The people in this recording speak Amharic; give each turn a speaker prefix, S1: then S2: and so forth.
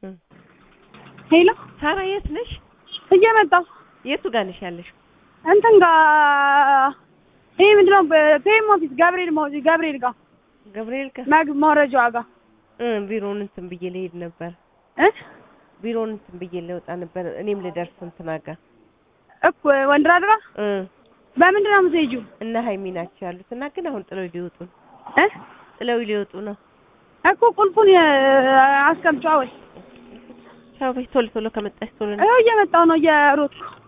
S1: እም።
S2: ሄሎ
S1: ሳራ የት ነሽ?
S2: እየመጣሁ
S1: የቱ ጋር ነሽ ያለሽው?
S2: እንትን ጋር ይሄ ምንድን ነው ፔም ኦፊስ ገብርኤል ሞ- ገብርኤል ጋር
S1: ገብርኤል ጋር
S2: መግ መውረጃዋ ጋር
S1: እ ቢሮውን እንትን ብዬ ልሄድ ነበር።
S2: እ
S1: ቢሮውን እንትን ብዬ ልወጣ ነበር። እኔም ልደርስ እንትና ጋር
S2: እኮ ወንድራድ ጋር
S1: እ
S2: በምንድን ነው የምትሄጂው?
S1: እነ ሀይሚ ናቸው ያሉት እና ግን አሁን ጥለው ሊወጡ ነው።
S2: እ
S1: ጥለው ሊወጡ ነው።
S2: እኮ ቁልፉን አስቀምጫዋ ወይ
S1: ቻው በይ ቶሎ ቶሎ ከመጣሽ ቶሎ ነው።
S2: ይኸው እየመጣሁ ነው እየሮጥኩ